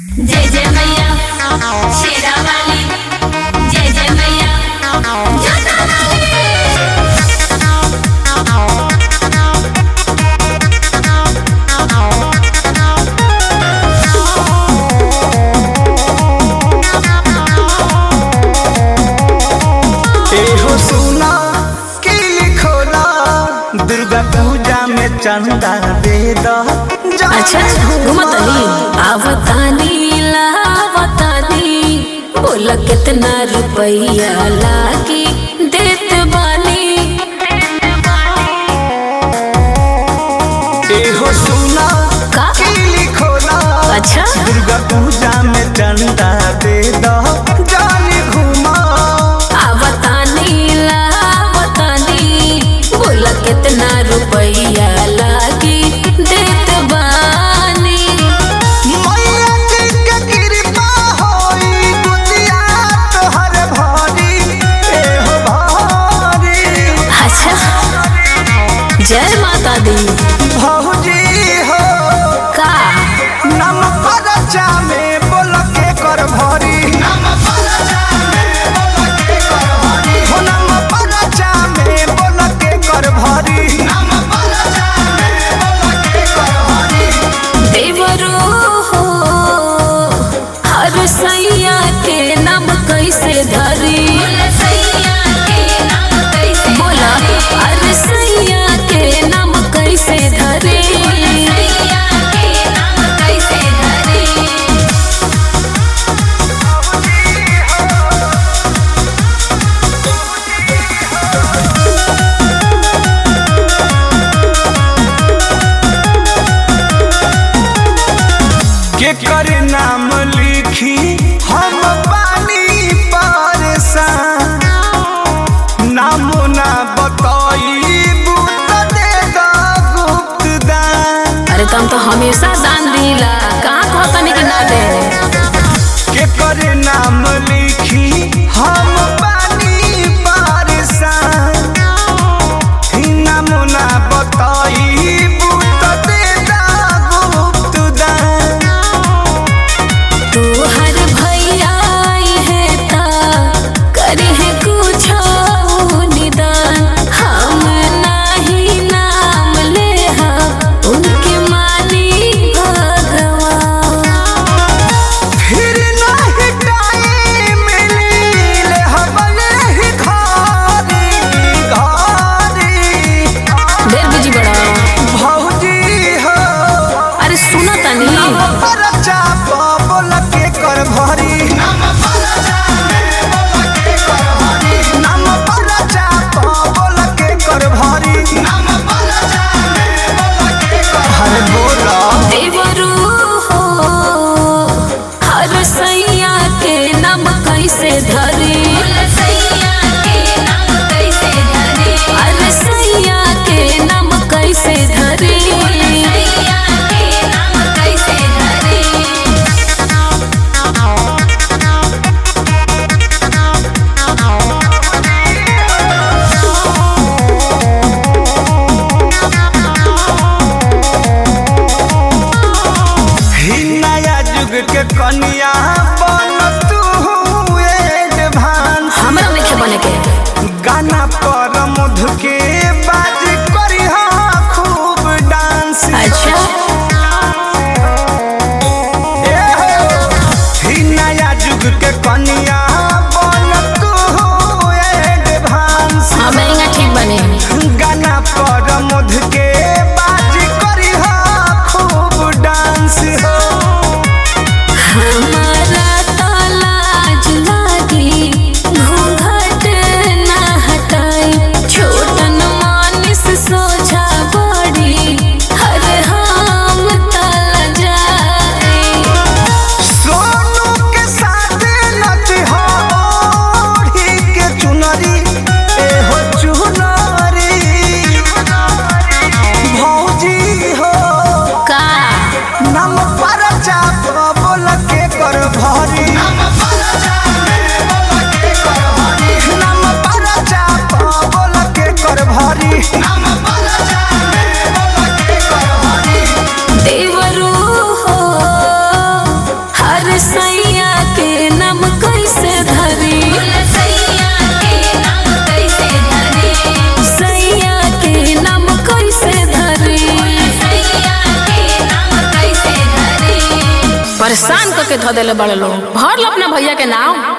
जय जय मैया शेरा वाली जय जय मैया जोता वाली एहो सुना की लिखोला दुर्गा पूजा में चंदा दे दो अच्छा घुमतनी आवतानी लावतानी बोला कितना रुपया लागी देत बानी एहो सुना का? की लिखोला अच्छा दुर्गा पूजा में चंदा दे दो जानी घुमा आवतानी लावतानी बोला कितना रुपया लागी देत बानी मैया जी के कृपा होई गुजिया तोहर भारी एहो भारी अच्छा जय माता दी भौजी हो का नम परचा में बोल के कर भरी नम परचा में बोल के कर भरी हो नम परचा में बोल के कर भरी नम परचा में बोल के कर भरी देवरो हो हर सैया के नाम कैसे धरी सैया के नाम कैसे बोला हर सैया के नाम कैसे धरी सैया के नाम कैसे धरे के कर नाम लिखी हम पानी पारसान नामो ना बताई बूत दे दा गुप्त दान अरे तुम तो हमेशा दान दिला कहाँ कहतनी कि ना दे के कर नाम लिखी हम पानी पारसान नामो ना बताई बूत दे दा गुप्त दान तू हर भैया आई है ता करे है कुछ निदान हम नाही नाम ले हा उनके मानी भगवान फिर नहीं टाइम मिले हमने ही घारी घारी देर बिजी बड़ा भौजी हो अरे सुनो तनी परचा बोल के कर भरी नम परचा बोल के कर भरी नम परचा बोल के कर भरी नम परचा बोल के कर हरे बोला देवरू हो हर सैया के नाम कैसे धरी सैया के नाम कैसे धरे हर सैया के नाम कैसे धरी सैया के नाम कैसे धरे ही नया युग के कन्या बन तू एडवांस हमरा नहीं बने के गाना पर मधु के बाज करी खूब डांस अच्छा ए हो, ही नया युग के कन्या बन तू एडवांस हाँ महंगा ठीक बने गाना पर मधु के बाज करी खूब डांस हो हमारा तालाज लागी घूंघट ना हटाई छोटन मानिस सोझा बड़ी हर हम तल जाए सोनू के साथ नच हो ओढ़ी के चुनरी ए हो चुनरी भौजी हो का नम पर चाप बोल के कर भरी नम पर चाप बोल के कर भरी देवरू हो हर परेशान करके धो देले बड़े लोग भर लो अपना भैया के नाम